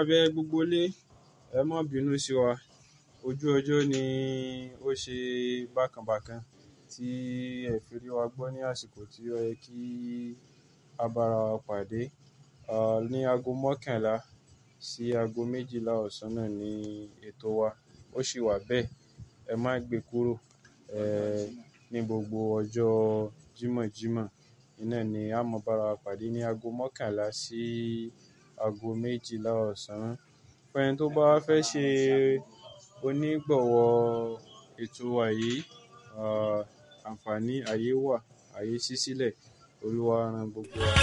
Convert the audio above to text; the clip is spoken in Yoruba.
bẹ gbogbo ilé, ẹ má bínú sí wa. Ojú ọjọ́ ni ó ṣe bákan bákan tí ẹ fi rí wa gbọ́ ní àsìkò tí ó yẹ kí a bá ara wa pàdé. À, ní ago mọ́kànlá sí ago méjìlá ọ̀sán náà ni ètò wa. Ó sì wà bẹ́ẹ̀. Ẹ má gbe kúrò. Ẹ, ní gbogbo ọjọ́ Jímọ̀jímọ̀, iná ni a máa bá ara wa pàdé ní ago mọ́kànlá sí ago méjìlá ọ̀sán. Fún ẹni tó bá fẹ́ ṣe onígbọ̀wọ́ ètò wa yìí, à, àǹfààní ayé wà, ayé ṣí sílẹ̀. Olúwa rán gbogbo wa.